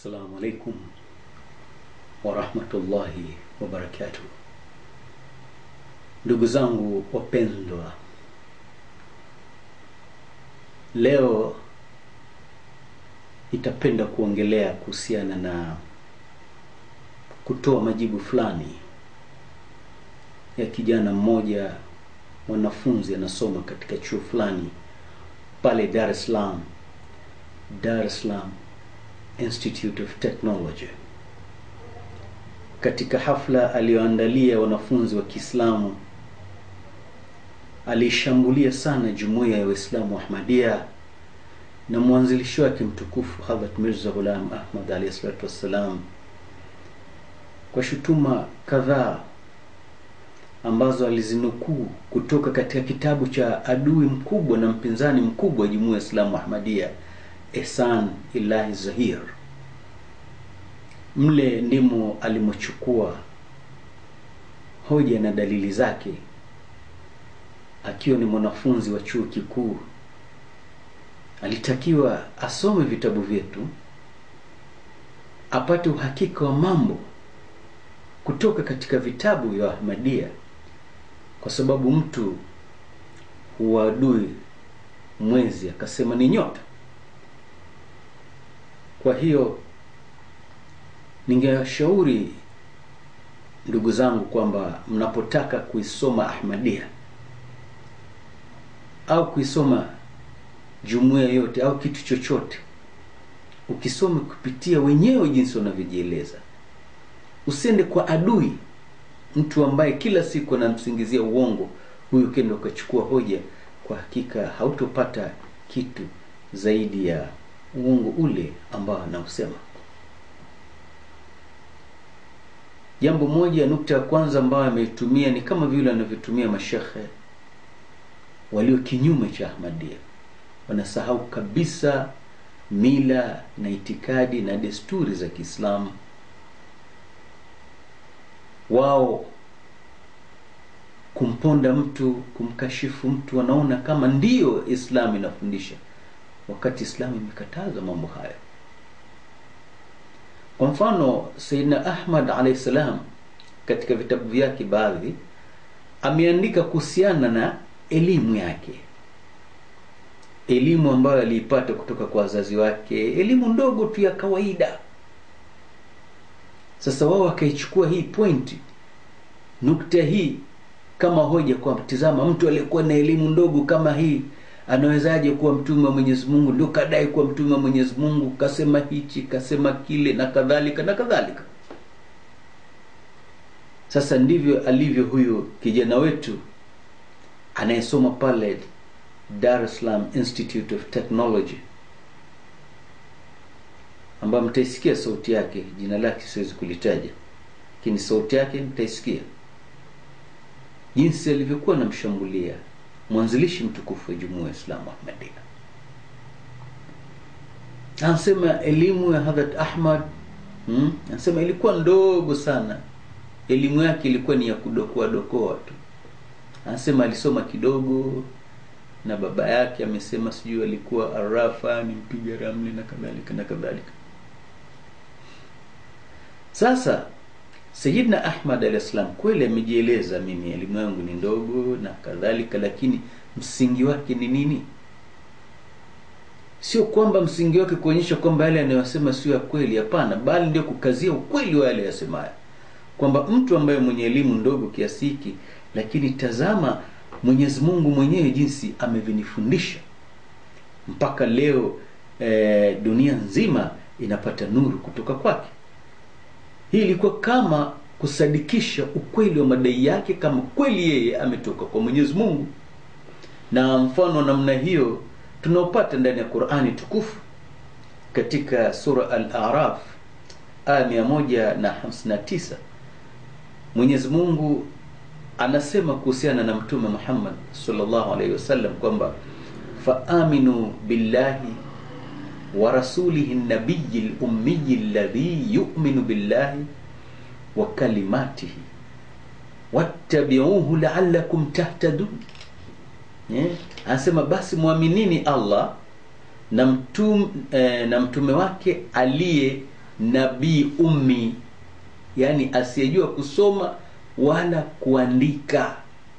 Assalamu alaikum warahmatullahi wabarakatuh. Ndugu zangu wapendwa, leo nitapenda kuongelea kuhusiana na kutoa majibu fulani ya kijana mmoja mwanafunzi anasoma katika chuo fulani pale Dar es Salaam, Dar es Salaam Institute of Technology. Katika hafla aliyoandalia wanafunzi wa Kiislamu, alishambulia sana jumuiya ya Waislamu wa Ahmadiyya na mwanzilishi wake mtukufu Hadhrat Mirza Ghulam Ahmad alayhi salatu wassalam kwa shutuma kadhaa ambazo alizinukuu kutoka katika kitabu cha adui mkubwa na mpinzani mkubwa wa jumuiya ya Islamu Ahmadiyya Ehsan Ilahi Zahir. Mle ndimo alimochukua hoja na dalili zake akiwa ni mwanafunzi wa chuo kikuu. Alitakiwa asome vitabu vyetu apate uhakika wa mambo kutoka katika vitabu vya Ahmadiyya, kwa sababu mtu huadui mwezi akasema ni nyota. Kwa hiyo ningewashauri ndugu zangu kwamba mnapotaka kuisoma Ahmadiyya au kuisoma jumuiya yote au kitu chochote, ukisome kupitia wenyewe jinsi wanavyojieleza. Usiende kwa adui, mtu ambaye kila siku anamsingizia uongo, huyu kenda ukachukua hoja. Kwa hakika hautopata kitu zaidi ya uongo ule ambao anausema. Jambo moja, nukta ya kwanza ambayo ameitumia ni kama vile anavyotumia mashekhe walio kinyume cha Ahmadiyya. Wanasahau kabisa mila na itikadi na desturi za Kiislamu. Wao kumponda mtu, kumkashifu mtu, wanaona kama ndiyo Islamu inafundisha wakati Islamu imekataza mambo hayo. Kwa mfano, Sayyidina Ahmad alayhi salam katika vitabu vyake baadhi ameandika kuhusiana na elimu yake, elimu ambayo aliipata kutoka kwa wazazi wake, elimu ndogo tu ya kawaida. Sasa wao wakaichukua hii pointi, nukta hii kama hoja kwa tizama, mtu aliyekuwa na elimu ndogo kama hii anawezaje kuwa mtume wa Mwenyezi Mungu? Ndio kadai kuwa mtume wa Mwenyezi Mungu, kasema hichi kasema kile na kadhalika na kadhalika. Sasa ndivyo alivyo huyu kijana wetu anayesoma pale Dar es Salaam Institute of Technology, ambayo mtaisikia sauti yake. Jina lake siwezi kulitaja, lakini sauti yake mtaisikia, jinsi alivyokuwa anamshambulia mwanzilishi mtukufu wa jumuiya ya Islamu Ahmadiyya. Anasema elimu ya Hadhrat Ahmad hmm, anasema ilikuwa ndogo sana, elimu yake ilikuwa ni ya kudokoa dokoa tu. Anasema alisoma kidogo na baba yake amesema sijui alikuwa arafa ni mpiga ramli na kadhalika na kadhalika. Sasa Sayyidina Ahmad alayhi salam kweli amejieleza, mimi elimu yangu ni ndogo na kadhalika, lakini msingi wake ni nini? Sio kwamba msingi wake kuonyesha kwamba yale anayosema sio ya kweli, hapana, bali ndio kukazia ukweli wa yale yasemayo, kwamba mtu ambaye mwenye elimu ndogo kiasi hiki, lakini tazama Mwenyezi Mungu mwenyewe jinsi amevinifundisha mpaka leo eh, dunia nzima inapata nuru kutoka kwake. Hii ilikuwa kama kusadikisha ukweli wa madai yake, kama kweli yeye ametoka kwa Mwenyezi Mungu. Na mfano namna hiyo tunaopata ndani ya Qur'ani tukufu katika sura Al-A'raf aya mia moja na hamsini na tisa Mwenyezi Mungu anasema kuhusiana na Mtume Muhammad sallallahu alaihi wasallam kwamba faaminu billahi wa rasulihi nabiyi lummiyi alladhi yuminu billahi wa kalimatihi wattabiuhu laalakum tahtadun. Eh, anasema basi mwaminini Allah na mtum, eh, na mtume wake aliye nabii ummi yani asiyejua kusoma wala kuandika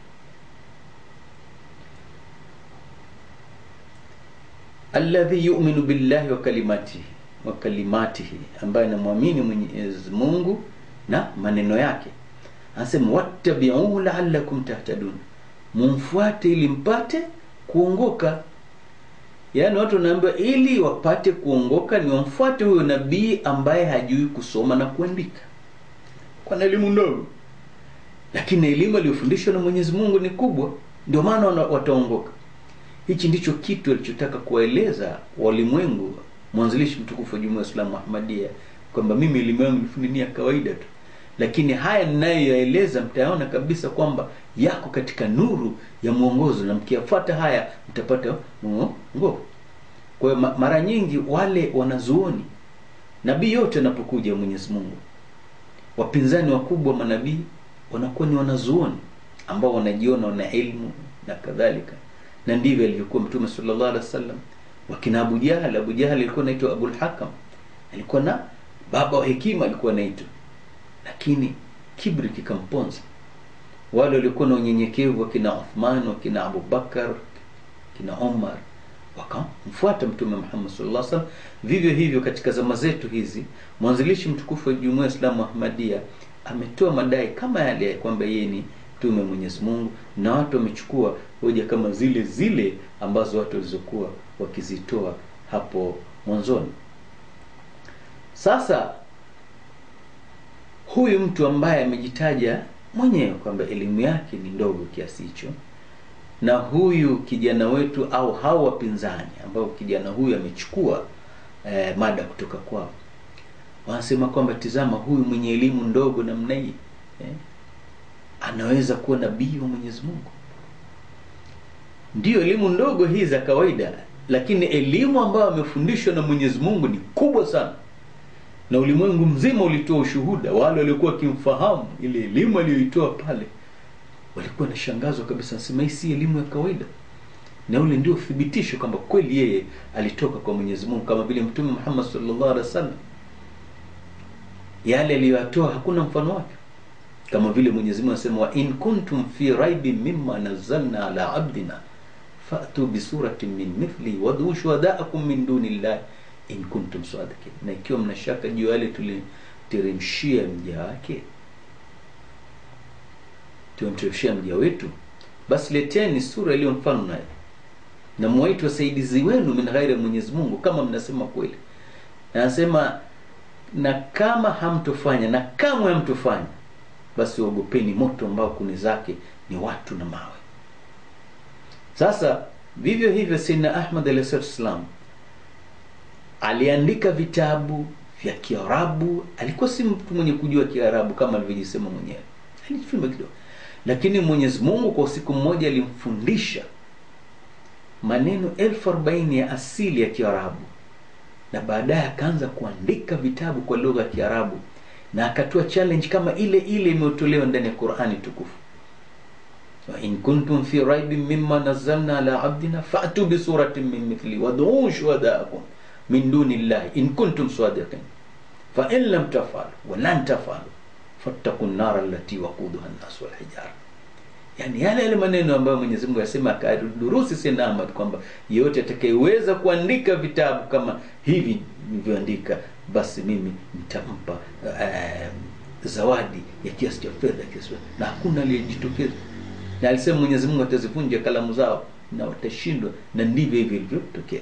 alladhi yu'minu billahi wa kalimatihi wa kalimatihi ambaye anamwamini Mwenyezi Mungu na maneno yake anasema wattabi'uhu la'allakum tahtadun mumfuate ili mpate kuongoka yaani watu wanaambiwa ili wapate kuongoka ni wamfuate huyo nabii ambaye hajui kusoma na kuandika kwa na elimu ndogo lakini elimu aliyofundishwa na Mwenyezi Mungu ni kubwa ndio maana wataongoka hichi ndicho kitu alichotaka kuwaeleza walimwengu mwanzilishi mtukufu wa Jumuiya ya Islamu Ahmadiyya kwamba mimi elimu yangu ni ya kawaida tu lakini haya ninayoyaeleza mtayaona kabisa kwamba yako katika nuru ya mwongozo na mkiyafuata haya mtapata mwongozo kwa hiyo mara nyingi wale wanazuoni nabii yote anapokuja Mwenyezi Mungu wapinzani wakubwa manabii wanakuwa ni wanazuoni ambao wanajiona wana elimu na kadhalika na ndivyo alivyokuwa mtume sallallahu alaihi wasallam wakina Abu Jahal Abu Jahal alikuwa anaitwa Abul Hakam alikuwa na baba wa hekima alikuwa anaitwa lakini kibri kikamponza wale waliokuwa na unyenyekevu wakina Uthman wakina Abu Bakar kina Omar wakamfuata mtume Muhammad sallallahu alaihi wasallam vivyo hivyo katika zama zetu hizi mwanzilishi mtukufu wa Jumuiya ya Islamu Ahmadiyya ametoa madai kama yale kwamba yeye ni mtume Mwenyezi Mungu na watu wamechukua hoja kama zile zile ambazo watu walizokuwa wakizitoa hapo mwanzoni sasa huyu mtu ambaye amejitaja mwenyewe kwamba elimu yake ni ndogo kiasi hicho na huyu kijana wetu au hao wapinzani ambao kijana huyu amechukua eh, mada kutoka kwao wanasema kwamba tizama huyu mwenye elimu ndogo namna hii eh, anaweza kuwa nabii wa Mwenyezi Mungu ndiyo elimu ndogo hii za kawaida lakini elimu ambayo amefundishwa na Mwenyezi Mungu ni kubwa sana na ulimwengu mzima ulitoa ushuhuda wale waliokuwa wakimfahamu ile elimu aliyoitoa pale walikuwa nashangazwa kabisa nasema hii si elimu ya kawaida na ule ndio uthibitisho kwamba kweli yeye alitoka kwa Mwenyezi Mungu kama vile Mtume Muhammad sallallahu alaihi wasallam yale aliyoyatoa hakuna mfano wake kama vile Mwenyezi Mungu anasema wa in kuntum fi raibin mimma nazzalna ala abdina fa'tu bi suratin min mithli wad'u shuhada'akum min dunillahi in kuntum sadiqin na ikiwa mnashaka juu yale tuliteremshia mja wake tumemteremshia mja wetu basi leteni sura iliyo mfano naye na mwaiti wasaidizi wenu min ghairi ya Mwenyezi Mungu kama mnasema kweli na anasema na kama hamtofanya na kamwe hamtofanya basi ogopeni moto ambao kuni zake ni watu na mawe sasa vivyo hivyo Sayyidina Ahmad alayhi salam aliandika vitabu vya Kiarabu alikuwa si mtu mwenye kujua Kiarabu kama alivyojisema mwenyewe alijifunza kidogo lakini Mwenyezi Mungu kwa usiku mmoja alimfundisha maneno elfu arobaini ya asili ya Kiarabu na baadaye akaanza kuandika vitabu kwa lugha ya Kiarabu na akatoa challenge kama ile ile imeotolewa ndani ya Qur'ani tukufu wa in kuntum fi raibin mimma nazzalna ala abdina fa'tu bi suratin min mithli wad'u shuhada'akum min duni llahi in kuntum sadiqin fa in lam taf'alu wa lan taf'alu fattaqun nar allati waquduha an-nas wal hijara yani yale yale maneno ambayo Mwenyezi Mungu yasema akadurusi Sayyidina Ahmad kwamba yeyote atakayeweza kuandika vitabu kama hivi nilivyoandika basi mimi nitampa uh, zawadi ya kiasi cha fedha kiasi na hakuna aliyejitokeza na alisema Mwenyezi Mungu atazivunja kalamu zao na watashindwa na ndivyo hivyo ilivyotokea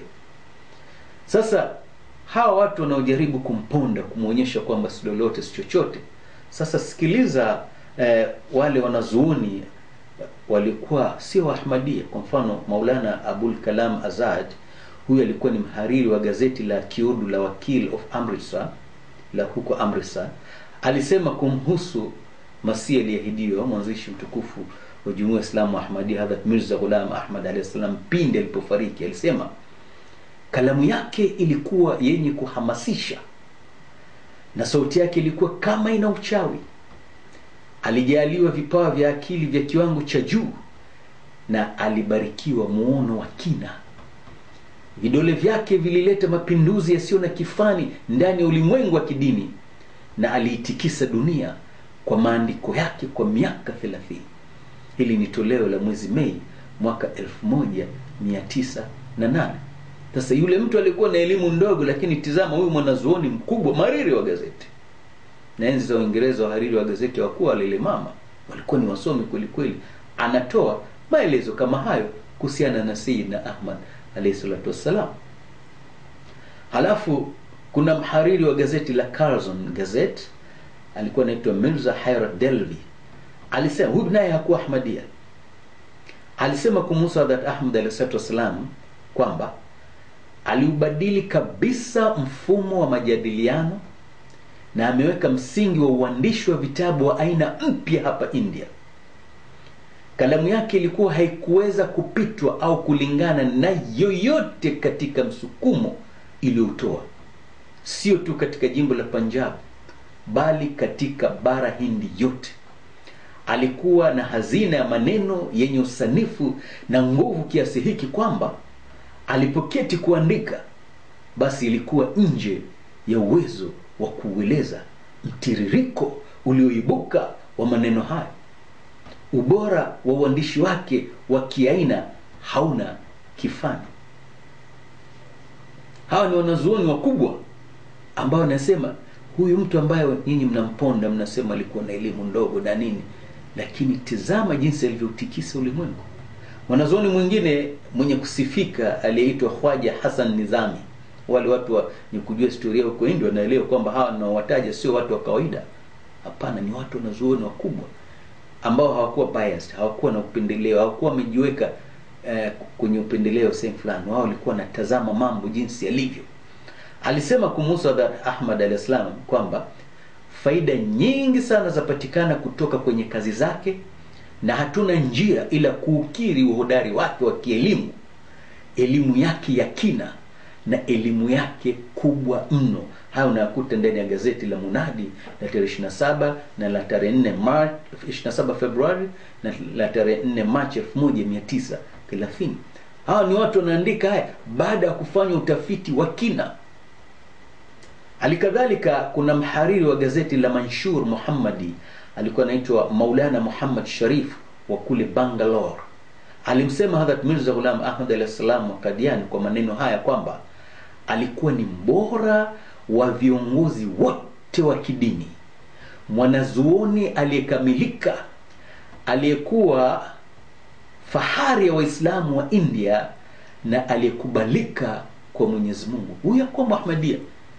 sasa hawa watu wanaojaribu kumponda kumwonyesha kwamba si lolote si chochote sasa sikiliza eh, wale wanazuoni walikuwa sio Ahmadia. Kwa mfano Maulana Abul Kalam Azad, huyu alikuwa ni mhariri wa gazeti la Kiurdu la Wakil of Amritsar la huko Amritsar, alisema kumhusu Masihi aliyeahidiwa, mwanzishi mtukufu wa Jumuiya ya Islamu Ahmadia, Hadhrat Mirza Ghulam Ahmad alayhi salam, pindi alipofariki, alisema kalamu yake ilikuwa yenye kuhamasisha na sauti yake ilikuwa kama ina uchawi alijaliwa vipawa vya akili vya kiwango cha juu na alibarikiwa muono wa kina vidole vyake vilileta mapinduzi yasiyo na kifani ndani ya ulimwengu wa kidini na aliitikisa dunia kwa maandiko yake kwa miaka 30 hili ni toleo la mwezi mei mwaka 1908 sasa yule mtu alikuwa na elimu ndogo lakini tizama huyu mwanazuoni mkubwa mariri wa gazeti na enzi za uingereza wahariri wa gazeti hawakuwa walilemama walikuwa ni wasomi kweli kweli anatoa maelezo kama hayo kuhusiana na sayidna ahmad alayhi salatu wassalam halafu kuna mhariri wa gazeti la Carlson Gazette alikuwa anaitwa Mirza Hayrat Delvi alisema huyu naye hakuwa Ahmadia alisema kumhusu Hadhrat Ahmad alayhi salatu wassalam kwamba aliubadili kabisa mfumo wa majadiliano na ameweka msingi wa uandishi wa vitabu wa aina mpya hapa India. Kalamu yake ilikuwa haikuweza kupitwa au kulingana na yoyote katika msukumo iliyoutoa, sio tu katika jimbo la Punjab, bali katika bara Hindi yote. Alikuwa na hazina ya maneno yenye usanifu na nguvu kiasi hiki kwamba alipoketi kuandika, basi ilikuwa nje ya uwezo wa kuueleza mtiririko ulioibuka wa maneno hayo. Ubora wa uandishi wake wa kiaina hauna kifani. Hawa ni wanazuoni wakubwa ambao wanasema huyu mtu ambaye nyinyi mnamponda, mnasema alikuwa na elimu ndogo na nini, lakini tizama jinsi alivyotikisa ulimwengu. Mwanazuoni mwingine mwenye kusifika aliyeitwa Khwaja Hassan Nizami wale watu wenye kujua historia huko India wanaelewa kwamba hawa ninaowataja sio watu wa kawaida. Hapana, ni watu wanazuoni wakubwa ambao hawakuwa biased, hawakuwa na upendeleo, hawakuwa wamejiweka eh, kwenye upendeleo sehemu fulani. Wao walikuwa wanatazama mambo jinsi yalivyo. Alisema kumhusu Ahmad alayhi salam kwamba faida nyingi sana zapatikana kutoka kwenye kazi zake na hatuna njia ila kuukiri uhodari wake wa kielimu, elimu yake ya kina na elimu yake kubwa mno. Hayo unayakuta ndani ya gazeti la Munadi la tarehe 27 na la tarehe 4 Machi 27 Februari na la tarehe 4 Machi 1930. Hawa ni watu wanaandika haya baada ya kufanya utafiti wa kina. Halikadhalika kuna mhariri wa gazeti la Manshur Muhammadi alikuwa anaitwa Maulana Muhammad Sharif wa kule Bangalore. Alimsema Hadhrat Mirza Ghulam Ahmad alayhi salam wa Kadiani kwa maneno haya kwamba alikuwa ni mbora wa viongozi wote wa kidini, mwanazuoni aliyekamilika, aliyekuwa fahari ya Waislamu wa India na aliyekubalika kwa Mwenyezi Mungu. Huyu hakuwa Muhammadia,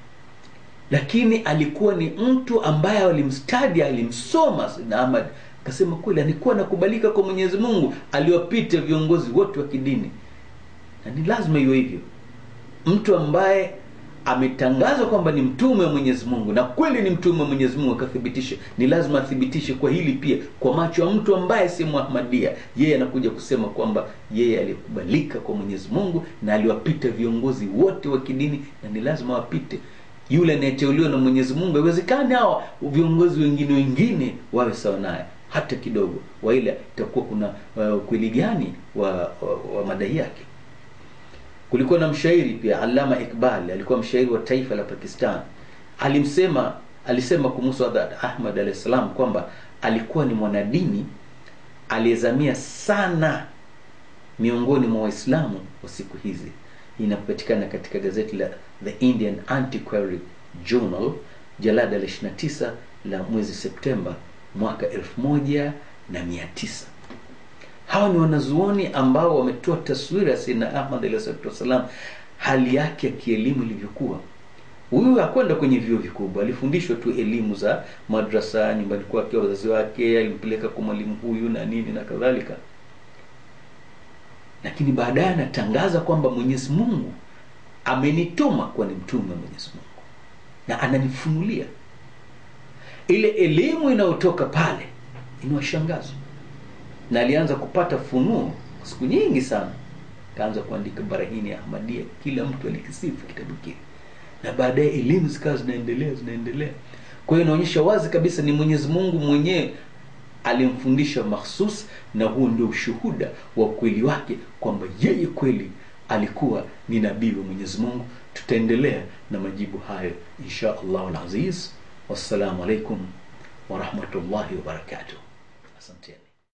lakini alikuwa ni mtu ambaye alimstadi, alimsoma Sayyidina Ahmad akasema kweli alikuwa anakubalika kwa Mwenyezi Mungu, aliwapita viongozi wote wa kidini, na ni lazima iwe hivyo. Mtu ambaye ametangazwa kwamba ni mtume wa Mwenyezi Mungu na kweli ni mtume wa Mwenyezi Mungu akathibitisha, ni lazima athibitishe kwa hili pia kwa macho ya mtu ambaye si Muhammadia. Yeye anakuja kusema kwamba yeye alikubalika kwa Mwenyezi Mungu na aliwapita viongozi wote wa kidini, na ni lazima wapite yule anayeteuliwa na Mwenyezi Mungu. Haiwezekani hawa viongozi wengine wengine wawe sawa naye hata kidogo, waila itakuwa kuna ukweli uh, gani wa, wa, wa madai yake. Kulikuwa na mshairi pia Allama Iqbal, alikuwa mshairi wa taifa la Pakistan. Alimsema alisema kumhusu Ahmad alayhi salam kwamba alikuwa ni mwanadini aliyezamia sana miongoni mwa Waislamu wa siku hizi. Hii inapatikana katika gazeti la The Indian Antiquary Journal jalada la 29 la mwezi Septemba mwaka elfu moja na mia tisa. Hawa ni wanazuoni ambao wametoa taswira ya Sayyidina Ahmad alayhi salatu wassalam, hali yake ya kielimu ilivyokuwa. Huyu hakwenda kwenye vyuo vikubwa, alifundishwa tu elimu za madrasa nyumbani kwake, wazazi wake alimpeleka kwa mwalimu huyu na nini na kadhalika, lakini baadaye anatangaza kwamba Mwenyezi Mungu amenituma kuwa ni mtume wa Mwenyezi Mungu na ananifunulia ile elimu inayotoka pale inawashangaza, na alianza kupata funuo siku nyingi sana. Kaanza kuandika Barahini ya Ahmadia, kila mtu alikisifu kitabu kile, na baadaye elimu zikawa zinaendelea zinaendelea. Kwa hiyo inaonyesha wazi kabisa ni Mwenyezi Mungu mwenyewe alimfundisha mahsus, na huo ndio ushuhuda wa ukweli wake kwamba yeye kweli alikuwa ni nabii wa Mwenyezi Mungu. Tutaendelea na majibu hayo insha Allahu alaziz. Wassalamu alaikum wa rahmatullahi wa barakatuh. Asanteni.